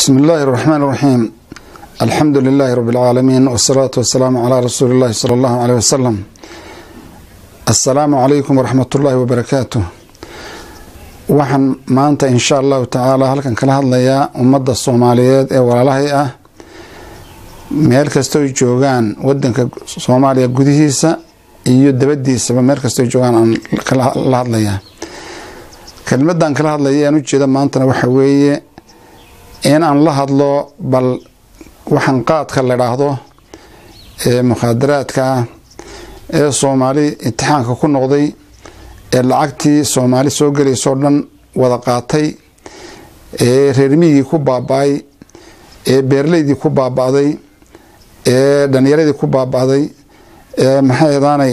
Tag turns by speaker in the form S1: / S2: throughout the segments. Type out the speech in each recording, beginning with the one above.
S1: بسم الله الرحمن الرحيم الحمد لله رب العالمين والصلاة والسلام على رسول الله صلى الله عليه وسلم السلام عليكم ورحمة الله وبركاته waxaan maanta insha allahu tacaala halkan kala hadlayaa ummadda soomaaliyeed ee walaalahay ah meel kastoy joogaan wadanka soomaaliya gudihiisa iyo dabadiisaba meel kastoy joogaan aan la hadlayaa kelmadan kala hadlaya aan ujeeda maantana waxa weeye in aan la hadlo bal waxaan qaadka la dhaahdo ee mukhaadaraadka ah ee soomaali imtixaanka ku noqday ee lacagtii soomaali soo gelaysoo dhan wada qaatay ee reermiyigii ku baaba-ay ee beerleydii ku baaba-day ee dhalinyaradii ku baaba-day ee maxay edaanay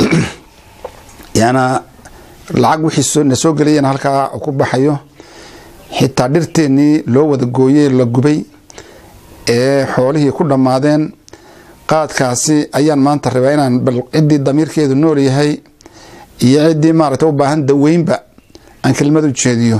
S1: yana lacag wixii na soo gelayeen halkaa ku baxayo xitaa dhirteennii loo wada gooyey la gubay ee xoolihii ku dhammaadeen qaadkaasi ayaan maanta rabaa inaan bal ciddii damiirkeedu nool yahay iyo ciddii maaragta u baahan daweynba aan kelmad u jeediyo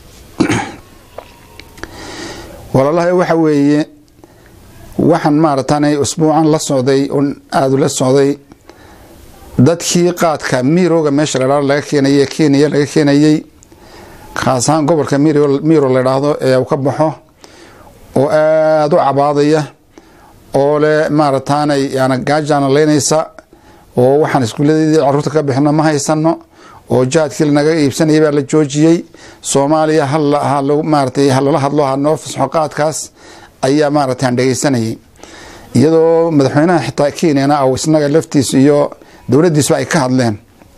S1: walaalahay waxa weeye waxaan maaragtanay usbuucan la socday on aada la socday dadkii qaadka miirooga meesha la dhahdo laga keenaye kenya laga keenayey khaas ahaan gobolka miiro la dhaahdo ee uu ka baxo oo aada u cabaadaya oo leh maaragtaanay yana gaajaana leynaysa oo waxaan iskuulladeedii caruurta ka bixino ma haysano oo jaadkii lanaga iibsanayay baa la joojiyey soomaaliya hmaarata halala hadlo hanoo fasxo qaadkaas ayaa maarata aan dhegeysanayay iyadoo madaxweynaha xitaa kenyana aw isnaga laftiis iyo dowladdiisba ay ka hadleen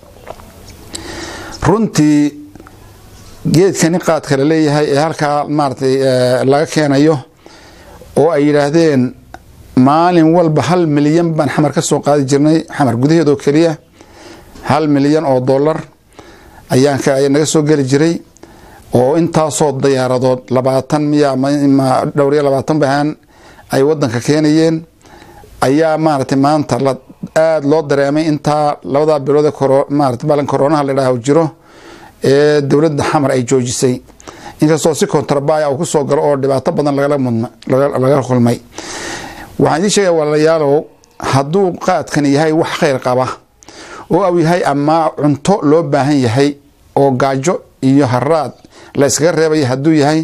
S1: runtii geedkani qaadka la leeyahay ee halkaa maaratay laga keenayo oo ay yidhaahdeen maalin walba hal milyan baan xamar ka soo qaadi jirnay xamar gudaheedoo keliya hal milyan oo dollar ayaan naga soo geli jiray oo intaasoo diyaaradood labaatan miya dhowr iyo labaatan bahaan ay wadanka keenayeen ayaa maaragtay maanta aada loo dareemay intaa labadaa bilood maarata balin koronaha la dhaah jiro ee dowladda xamar ay joojisay inkastoo si kontrabaya uu kusoo galo oo dhibaato badan laga kulmay waxaan idiin sheegaya walaalayaalow hadduu qaadkan yahay wax khayr qaba oo au yahay ama cunto loo baahan yahay oo gaajo iyo haraad la iskaga reebaya hadduu yahay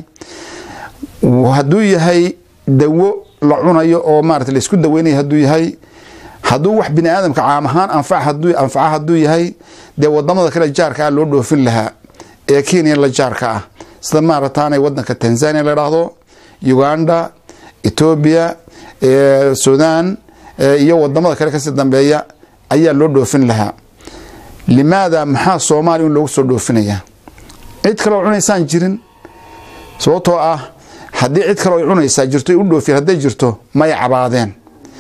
S1: hadduu yahay dawo la cunayo oo maarata laisku daweynayo hadduu yahay hadduu wax bini aadamka caam ahaan anfaca hadduu yahay dee wadamada kale jaarka ah loo dhoofin lahaa ee kenya la jaarka ah sida maarataanay wadanka tanzania la dhaahdo uganda etoobiya sudan iyo wadamada kale kasii dambeeya ayaa loo dhoofin lahaa limaada maxaa soomaaliya in loogu soo dhoofinaya cid kaleo cunaysaan jirin sababtoo ah haddii cid kaleo cunaysaa jirto u dhoofiyen hadday jirto may cabaadeen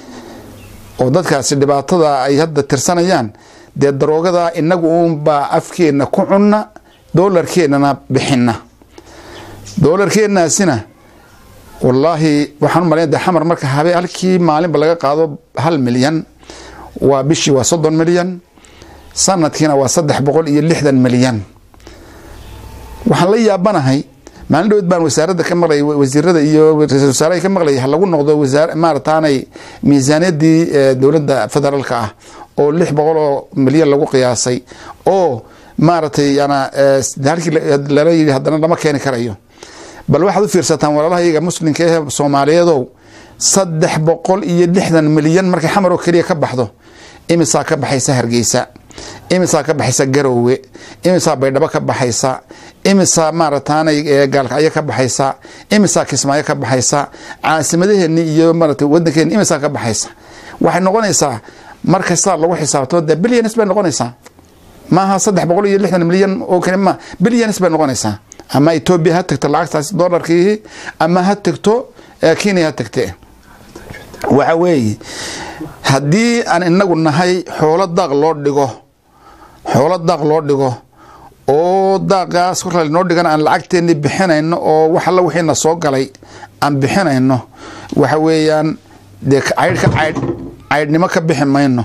S1: oo dadkaasi dhibaatada ay hadda tirsanayaan dee daroogada inagu uunbaa afkeenna ku cunna doolarkeennana bixina doolarkeennaasina wallaahi waxaan u malaya de xamar marka habe halkii maalinba laga qaado hal milyan waa bishii waa soddon milyan sanadkiina waa saddex boqol iyo lixdan milyan waxaan la yaabanahay maalin dhowed baan wasaaradda ka maqlay wasiirada iyo ra-isul wasaaraha ka maqlayay ha lagu noqdo wasaar maarataanay miisaaniyadii dowladda federaalka ah oo lix boqol oo milyan lagu qiyaasay oo maaragtay yana halkii lala yidhi haddana lama keeni karayo bal waxaad u fiirsataan walaalahayaga muslimka ee soomaaliyeedow saddex boqol iyo lixdan milyan markay xamar oo keliya ka baxdo imisaa ka baxaysa hargeysa imisaa ka baxaysa garoowe imisaa baydhabo ka baxaysa imisaa maarataanay gaalkacyo ka baxaysa imisaa kismaayo ka baxaysa caasimadaheenni iyo maarata wadankeeni imisaa ka baxaysa waxay noqonaysaa markastaa lagu xisaabtamo de bilyanis bay noqonaysaa maaha saddex boqol iyo lixdan milyan oo kale ma bilyanis bay noqonaysaa ama etoobiya ha tagto lacagtaas dolarkii ama ha tagto kenya ha tagte waxa weeye haddii aan inagu nahay xoolo daaq loo dhigo xoolo daaq loo dhigo oo daaqaas korka noo dhigan aan lacagteeni bixinayno oo wax alla wixiina soo galay aan bixinayno waxa weeyaan dee caydhka caydh caydhnimo ka bixi mayno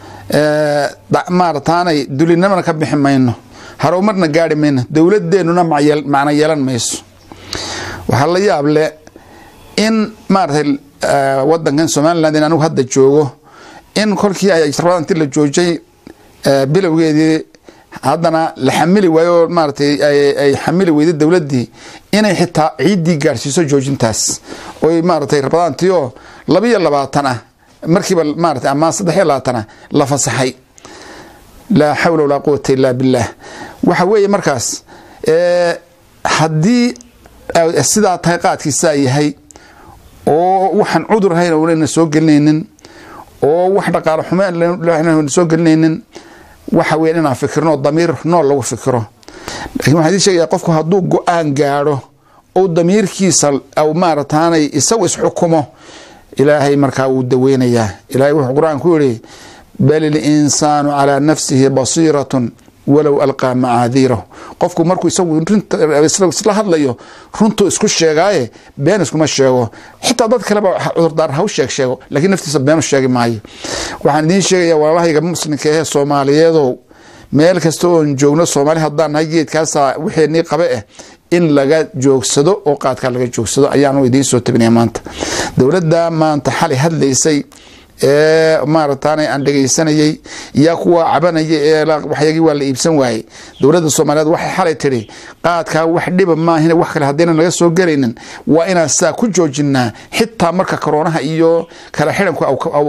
S1: maarataanay dulinimana ka bixi mayno harumarna gaari mayno dowladeenuna macno yeelan mayso waxaa la yaab le in maaratay wadankan somaliland in anigu hadda joogo in kolkii ay rabada inti la joojay bilowgeedii haddana la xamili waayo oo maaratay ay xamili weyday dowladdii inay xitaa ciiddii gaadhsiiso joojintaas oy maaratay rabadaantii oo labaiyo labaatan ah markiiba maarata ama saddex iyo labaatan ah la fasaxay laa xawla walaa quwata illaa billaah waxa weeye markaas haddii sidaa tahay qaadkiisaa yahay oo waxaan cudur ahayn oonayna soo gelinaynin oo wax dhaqaalo xume soo gelinaynin waxa weya inaan fikirno damiir nool lagu fikiro lakin waxaan idin sheegaya qofku hadduu go-aan gaadho ou damiirkiisa maarataanay isagu isxukumo ilaahay markaa wuu daweynayaa ilahay wuxuu qur-aan ku yihi bal ilinsaanu calaa nafsihi basiiratun walow alqaa macaadiirahu qofku markuu isagu isla hadlayo runtuu isku sheegaaye been iskuma sheego xitaa dad kaleba cudurdaar haw sheeg sheego lakiin naftiisa beenu sheegi maayo waxaan idiin sheegaya walaalahayga muslimka ahee soomaaliyeedow meel kasta oon joogno soomaali haddaan nahay geedkaasa wixeenii qabe ah in laga joogsado oo qaadkaa laga joogsado ayaanu idiin soo tabinaya maanta dowladda maanta xalay hadlaysay ee maarataana aan dhegaysanayay yaa kuwa cabanaya ee waxyagii waa la iibsan waayey dowladda soomaaliyeed waxay xalay tidhi qaadkaa wax dhiba maahin wax kale haddayna naga soo gelaynin waa inaan saa ku joojinaa xitaa marka koroonaha iyo kala xidhanku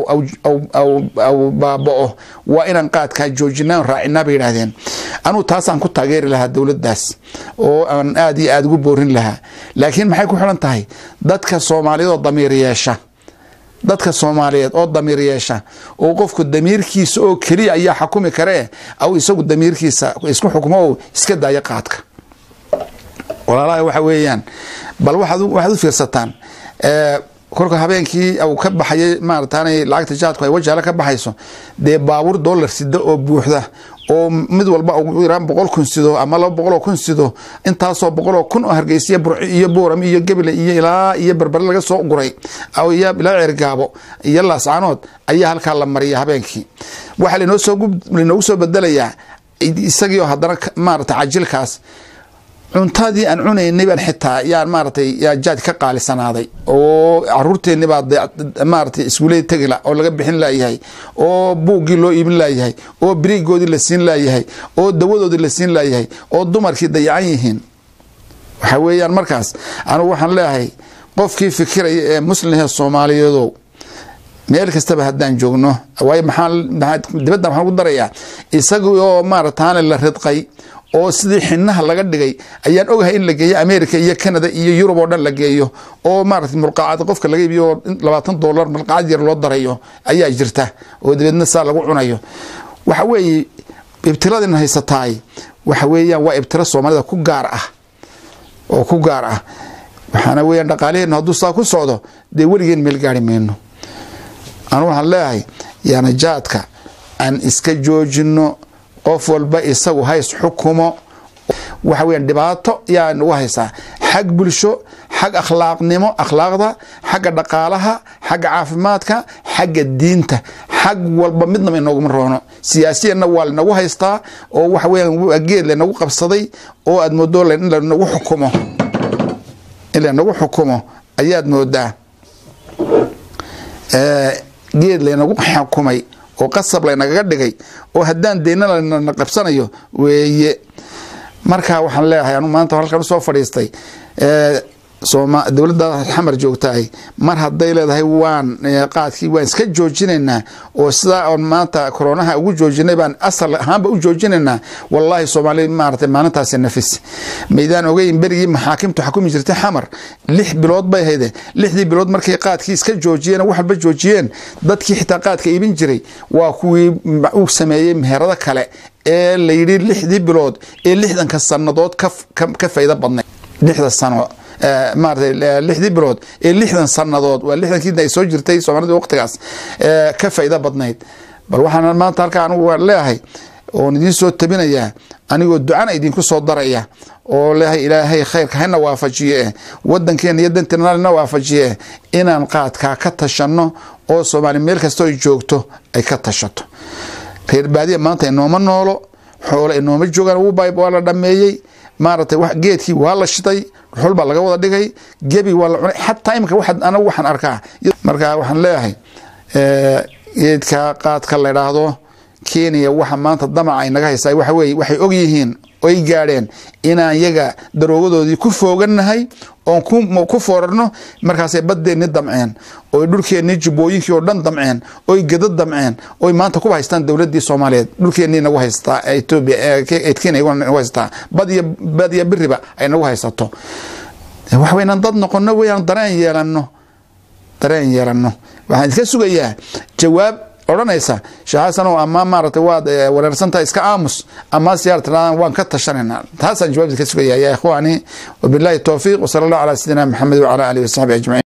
S1: aw baaba'o waa inaan qaadkaa joojinaa raacinaa bay yidhaahdeen anugu taasaan ku taageeri lahaa dowladdaas oo aan aada iyo aada ugu boorin lahaa laakiin maxay ku xidhan tahay dadka soomaaliyeed oo damiir yeesha dadka soomaaliyeed oo damiir yeesha oo qofku damiirkiisa oo keliya ayaa xakumi karee aw isagu damiirkiisa isku xukmo oo iska daayo qaadka walaalaha waxa weeyaan bal waxaad u fiirsataan kolka habeenkii u ka baxayay maarataanay lacagta jaadku ay wajaale ka baxayso dee baabuur dollar sida oo buuxda oo mid walba ugu yaraan boqol kun sido ama laba boqoloo kun sido intaasoo boqoloo kun oo hargeysiya burci iyo buuram iyo gebile iyo ilaa iyo berbere laga soo guray ilaa ceergaabo iyo laascaanood ayaa halkaa la mariya habeenkii waxaa lanoogu soo bedelayaa isagii oo haddana maarata cajilkaas cuntadii aan cunaynay baan xitaa yaan maaratay yaa jaad ka qaalisanaaday oo caruurteenni baa maaratay iskuullada tegila oo laga bixin laayahay oo buuggii loo iibin laayahay oo biriigoodii la siin laayahay oo dawadoodii la siin laayahay oo dumarkii dayacan yihiin waxa weeyaan markaas anugu waxaan leeyahay qofkii fikiraya ee muslimhe soomaaliyeedow meel kastaba haddaan joogno waayo maxaa dibadda waxaan ugu darayaa isagii oo maarataane la ridqay oo sidii xinaha laga dhigay ayaan ogahay in la geeyo america iyo canada iyo yurub oo dhan la geeyo oo maarata mulqaacad qofka laga iibiyo oo labaatan dolar mulqaacad yar loo darayo ayaa jirta oo dabeedna saa lagu cunayo waxa weeye ibtiladina haysataay waxa weeyaan waa ibtilo soomaalida ku gaar ah oo ku gaar ah waxaana weeyaan dhaqaalaheennu hadduu saa ku socdo dee weligeen meel gaari mayno anu waxaan leeyahay yaana jaadka aan iska joojino qof walba isagu hays xukumo waxa weyan dhibaato yaa nagu haysaa xag bulsho xag akhlaaqnimo akhlaaqda xagga dhaqaalaha xagga caafimaadka xagga diinta xag walba midnaba inooguma roono siyaasiyanna waa lanagu haystaa oo waxa weyan geed lanagu qabsaday oo aad moodo in lanagu xukumo in lanagu xukumo ayaad moodaa geed laynagu xukumay oo qasab laynagaga dhigay oo haddaan deyna lana qabsanayo weeye marka waxaan leeyahay anu maanta halkan usoo fadhiistay dowladda xamar joogtahay mar hadday leedahay waan qaadkii waan iska joojinaynaa oo sidaa oon maanta koronaha ugu joojinay baan asal ahaanba u joojinaynaa wallaahi soomaali maarata maalintaasi nafis maydaan ogeyn berigii maxaakimtu xakumi jirtay xamar lix bilood bay hayde lixdii bilood markay qaadkii iska joojiyeen wax walba joojiyeen dadkii xitaa qaadka iibin jiray waa kuwii u sameeyey meherado kale ee layidhi lixdii bilood ee lixdanka sannadood ka faydo badnay lixda sano maarata lixdii bilood ee lixdan sannadood waa lixdankii ay soo jirtay soomaalida waqtigaas ka faydo badnayd bal waxaan maanta halkaa anigu leeyahay oon idiin soo tabinayaa anigoo ducana idinku soo daraya oo leeyahay ilaahay khayrka hana waafajiye eh wadankeena iyo danteena na waafajiye eh inaan qaadkaa ka tashanno oo soomaali meel kastoo ay joogto ay ka tashato reer baadiya maanta inooma noolo xoolo inooma joogaan waa la dhameeyey maaragtay geedkii waa la shiday dhuxul baa laga wada dhigay gebi waa la cunay xataa imika waxa anagu waxaan arkaa marka waxaan leeyahay geedka qaadka la idhaahdo kenya waxa maanta damaca ay naga haysaa waxa weye waxay og yihiin oy gaadheen inaan yaga daroogadoodii ku foogannahay oon ku foorarno markaasay baddeenni damceen oy dhulkeennii jubbooyinkii oo dhan damceen oy geda damceen oy maanta kuba haystaan dowladdii soomaaliyeed dhulkeennii nagu haystaa etoobiya kenya nagu haystaa badiyo badiyo biriba ay nagu haysato wax weynaan dad noqono weyaan dareen yeelanno dareen yeelanno waxaan iska sugayaa jawaab odhanaysa sheekh xasanow ama maaragtay waad wareersantahay iska aamus ama siyaar tiraadaan waan ka tashanayna taasaan jawaabta ka sugaya ya ikhwaani wabillahi towfiiq wasala allah calaa sayidina maxamed wacala alihi wasaxbi ajmaciin